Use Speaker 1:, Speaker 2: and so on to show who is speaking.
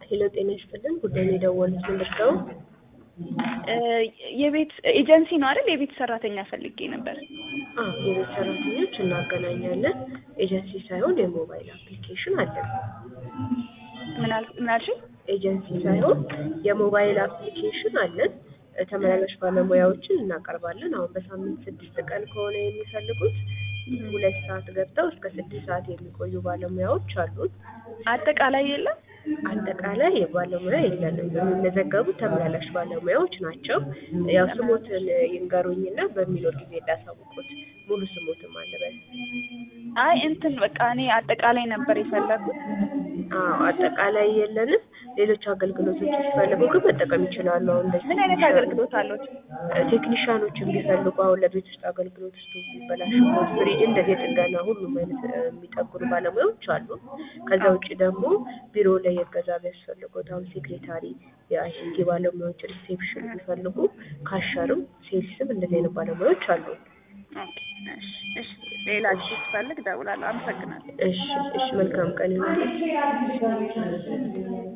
Speaker 1: ሄሎ ጤና ይስጥልን ጉዳዩን የደወሉት ምንድን ነው?
Speaker 2: የቤት ኤጀንሲ ነው አይደል? የቤት ሰራተኛ ፈልጌ ነበር።
Speaker 1: አዎ የቤት ሰራተኞች እናገናኛለን። ኤጀንሲ ሳይሆን የሞባይል አፕሊኬሽን አለን።
Speaker 2: ምን አል- ምን አልሽኝ?
Speaker 1: ኤጀንሲ ሳይሆን የሞባይል አፕሊኬሽን አለን። ተመላላሽ ባለሙያዎችን እናቀርባለን። አሁን በሳምንት ስድስት ቀን ከሆነ የሚፈልጉት ሁለት ሰዓት ገብተው እስከ ስድስት ሰዓት የሚቆዩ ባለሙያዎች አሉን።
Speaker 2: አጠቃላይ የለም።
Speaker 1: አጠቃላይ የባለሙያ የለንም። የሚመዘገቡት ተመላላሽ ባለሙያዎች ናቸው። ያው ስሞትን ይንገሩኝና በሚኖር ጊዜ እንዳሳውቁት ሙሉ ስሞትም አለበት።
Speaker 2: አይ እንትን በቃ እኔ አጠቃላይ ነበር የፈለኩት።
Speaker 1: አዎ አጠቃላይ የለንም። ሌሎች አገልግሎቶች ሲፈልጉ ግን መጠቀም ይችላሉ። አሁን እንደዚህ
Speaker 2: ምን አይነት አገልግሎት አሉት?
Speaker 1: ቴክኒሻኖችን ቢፈልጉ አሁን ለቤት ውስጥ አገልግሎት ውስጥ ቢበላሽቦት ፍሪጅ፣ እንደዚህ የጥገና ሁሉም አይነት እ፣ የሚጠግኑ ባለሙያዎች አሉ። ከዛ ውጭ ደግሞ ቢሮ ላይ የገዛ ቢያስፈልጉት አሁን ሴክሬታሪ፣ የአይሲቲ ባለሙያዎች ሪሴፕሽን ቢፈልጉ ካሸርም ሴልስም እንደዚህ አይነት ባለሙያዎች አሉ።
Speaker 2: ኦኬ፣ እሺ፣ እሺ። ሌላ ጊዜ ስፈልግ እደውላለሁ። አመሰግናለሁ።
Speaker 1: እሺ፣ እሺ። መልካም ቀን ይሁንልህ።